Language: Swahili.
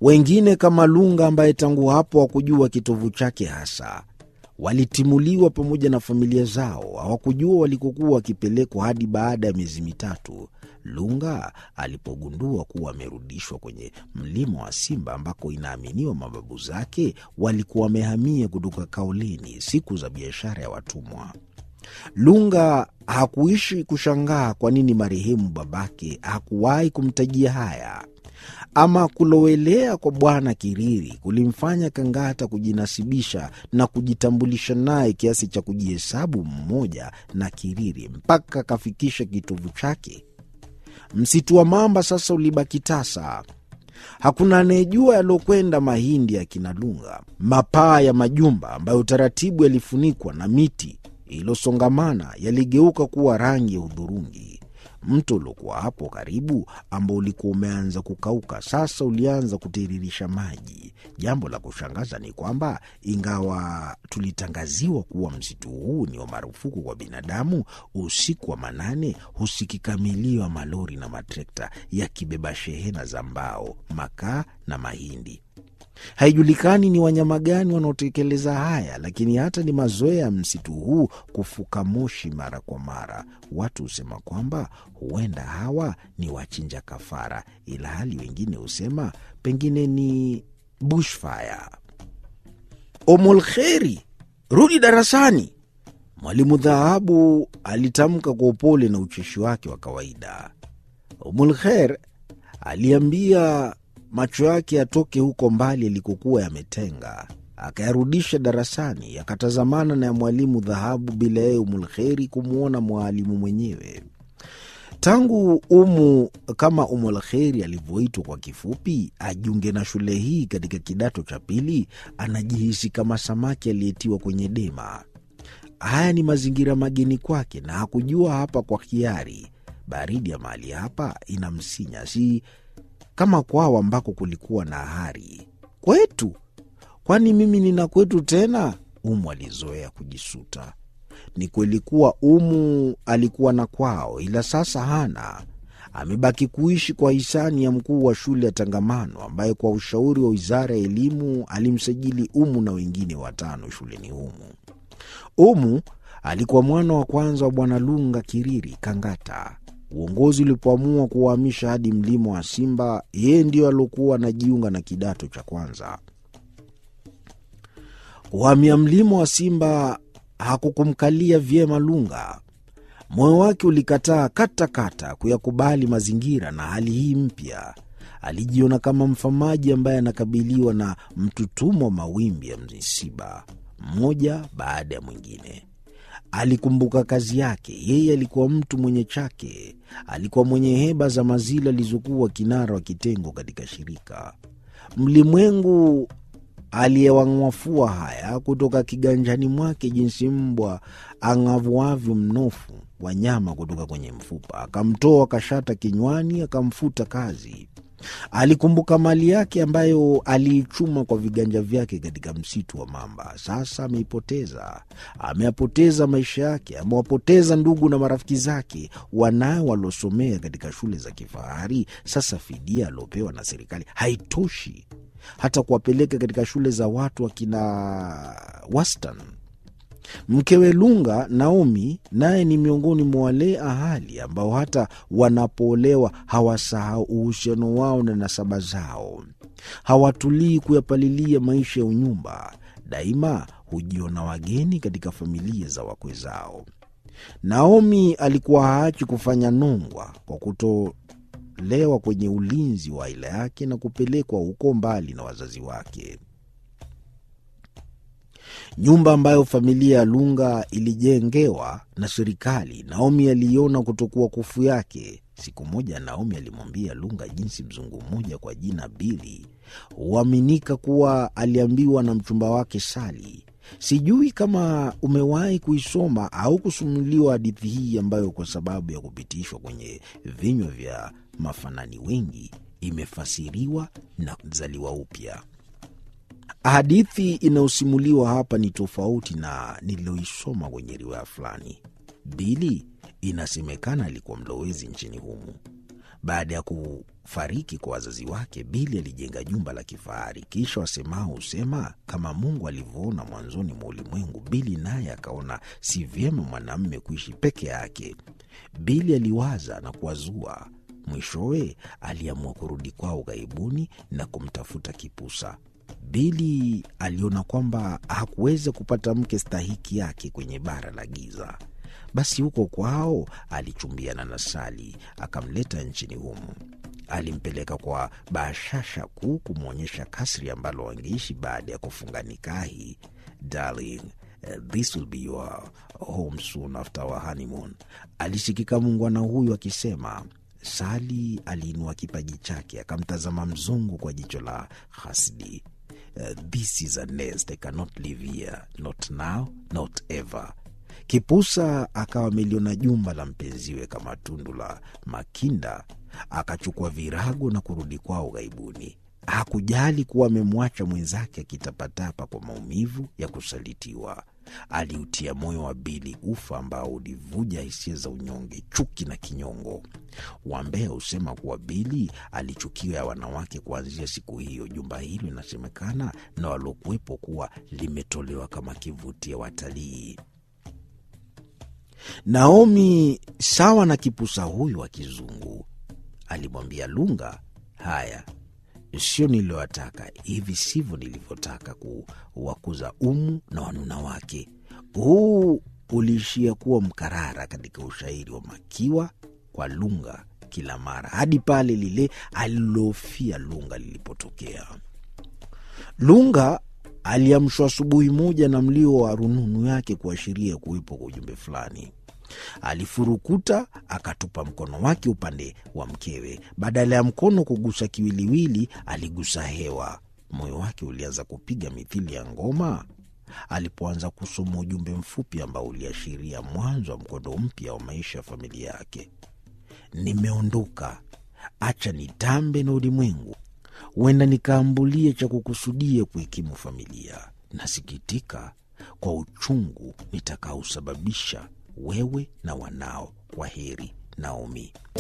Wengine kama Lunga ambaye tangu hapo hakujua kitovu chake hasa, walitimuliwa pamoja na familia zao. Hawakujua walikokuwa wakipelekwa hadi baada ya miezi mitatu Lunga alipogundua kuwa amerudishwa kwenye mlima wa Simba ambako inaaminiwa mababu zake walikuwa wamehamia kutoka Kaolini siku za biashara ya watumwa. Lunga hakuishi kushangaa kwa nini marehemu babake hakuwahi kumtajia haya. Ama kulowelea kwa Bwana Kiriri kulimfanya Kangata kujinasibisha na kujitambulisha naye kiasi cha kujihesabu mmoja na Kiriri mpaka akafikisha kitovu chake. Msitu wa mamba sasa ulibaki tasa. Hakuna anayejua yaliokwenda mahindi ya kina Lunga. Mapaa ya majumba ambayo taratibu yalifunikwa na miti iliyosongamana yaligeuka kuwa rangi ya hudhurungi. Mto uliokuwa hapo karibu, ambao ulikuwa umeanza kukauka, sasa ulianza kutiririsha maji. Jambo la kushangaza ni kwamba ingawa tulitangaziwa kuwa msitu huu ni wa marufuku kwa binadamu, usiku wa manane husikika milio ya malori na matrekta yakibeba shehena za mbao, makaa na mahindi. Haijulikani ni wanyama gani wanaotekeleza haya, lakini hata ni mazoea ya msitu huu kufuka moshi mara kwa mara. Watu husema kwamba huenda hawa ni wachinja kafara, ila hali wengine husema pengine ni bushfire. Omolkheri, rudi darasani, mwalimu Dhahabu alitamka kwa upole na ucheshi wake wa kawaida. Omolkher aliambia macho yake yatoke huko mbali yalikokuwa yametenga, akayarudisha darasani, yakatazamana na ya mwalimu Dhahabu bila yeye Umulkheri kumwona mwalimu mwenyewe. Tangu Umu kama Umulkheri alivyoitwa kwa kifupi, ajiunge na shule hii katika kidato cha pili, anajihisi kama samaki aliyetiwa kwenye dema. Haya ni mazingira mageni kwake, na hakujua hapa kwa hiari. Baridi ya mahali hapa inamsinya, si kama kwao ambako kulikuwa na hari. Kwetu? Kwani mimi nina kwetu tena? Umu alizoea kujisuta. Ni kweli kuwa Umu alikuwa na kwao, ila sasa hana. Amebaki kuishi kwa hisani ya mkuu wa shule ya Tangamano, ambaye kwa ushauri wa wizara ya elimu alimsajili Umu na wengine watano shuleni humu. Umu alikuwa mwana wa kwanza wa Bwana Lunga Kiriri Kangata. Uongozi ulipoamua kuwahamisha hadi mlima wa Simba, yeye ndio aliokuwa anajiunga na kidato cha kwanza. Kuhamia mlima wa Simba hakukumkalia vyema Lunga. Moyo wake ulikataa katakata kuyakubali mazingira na hali hii mpya. Alijiona kama mfamaji ambaye anakabiliwa na mtutumo wa mawimbi ya misiba, mmoja baada ya mwingine. Alikumbuka kazi yake. Yeye alikuwa mtu mwenye chake, alikuwa mwenye heba za mazila alizokuwa kinara wa kitengo katika shirika. Mlimwengu aliyewang'wafua haya kutoka kiganjani mwake, jinsi mbwa ang'avuavyo mnofu wa nyama kutoka kwenye mfupa, akamtoa kashata kinywani, akamfuta kazi. Alikumbuka mali yake ambayo aliichuma kwa viganja vyake katika msitu wa mamba. Sasa ameipoteza. Ameyapoteza maisha yake, amewapoteza ndugu na marafiki zake, wanawe waliosomea katika shule za kifahari. Sasa fidia aliopewa na serikali haitoshi hata kuwapeleka katika shule za watu wakina wastan. Mkewe Lunga, Naomi, naye ni miongoni mwa wale ahali ambao hata wanapoolewa hawasahau uhusiano wao na nasaba zao. Hawatulii kuyapalilia maisha ya unyumba, daima hujiona wageni katika familia za wakwe zao. Naomi alikuwa haachi kufanya nongwa kwa kutolewa kwenye ulinzi wa aila yake na kupelekwa huko mbali na wazazi wake. Nyumba ambayo familia ya Lunga ilijengewa na serikali, Naomi aliiona kutokuwa kufu yake. Siku moja Naomi alimwambia Lunga jinsi mzungu mmoja kwa jina Bili huaminika kuwa aliambiwa na mchumba wake Sali. Sijui kama umewahi kuisoma au kusumuliwa hadithi hii ambayo kwa sababu ya kupitishwa kwenye vinywa vya mafanani wengi imefasiriwa na kuzaliwa upya. Hadithi inayosimuliwa hapa ni tofauti na nililoisoma kwenye riwaya fulani. Bili inasemekana alikuwa mlowezi nchini humu. Baada ya kufariki kwa wazazi wake, Bili alijenga jumba la kifahari. Kisha wasemao husema kama Mungu alivyoona mwanzoni mwa ulimwengu, Bili naye akaona si vyema mwanamume kuishi peke yake. Bili aliwaza na kuwazua. Mwishowe aliamua kurudi kwao ughaibuni na kumtafuta Kipusa. Bili aliona kwamba hakuweza kupata mke stahiki yake kwenye bara la giza. Basi huko kwao alichumbiana na Sali, akamleta nchini humu. Alimpeleka kwa bashasha kuu kumwonyesha kasri ambalo wangeishi baada ya kufunga nikahi. Darling, uh, this will be your home soon after our honeymoon. Alisikika muungwana huyu akisema. Sali aliinua kipaji chake akamtazama mzungu kwa jicho la hasidi. Uh, this is a nest I cannot live here, not now, not ever. Kipusa akawa ameliona jumba la mpenziwe kama tundu la makinda, akachukua virago na kurudi kwao ughaibuni. Hakujali kuwa amemwacha mwenzake akitapatapa kwa maumivu ya kusalitiwa. Aliutia moyo wa Bili ufa ambao ulivuja hisia za unyonge, chuki na kinyongo. Wambea husema kuwa Bili alichukiwa ya wanawake kuanzia siku hiyo. Jumba hilo inasemekana na waliokuwepo kuwa limetolewa kama kivutio watalii. Naomi, sawa na kipusa huyu wa kizungu, alimwambia Lunga, haya sio niliyowataka, hivi sivyo nilivyotaka kuwakuza Umu na wanuna wake. Huu uliishia kuwa mkarara katika ushairi wa Makiwa kwa Lunga kila mara, hadi pale lile alilofia Lunga lilipotokea. Lunga aliamshwa asubuhi moja na mlio wa rununu yake kuashiria kuwepo kwa ujumbe fulani. Alifurukuta akatupa mkono wake upande wa mkewe. Badala ya mkono kugusa kiwiliwili, aligusa hewa. Moyo wake ulianza kupiga mithili ya ngoma alipoanza kusoma ujumbe mfupi ambao uliashiria mwanzo wa mkondo mpya wa maisha ya familia yake. Nimeondoka, acha nitambe na ulimwengu, huenda nikaambulie cha kukusudia kuhikimu familia. Nasikitika kwa uchungu nitakaosababisha wewe na wanao. Kwa heri, Naomi.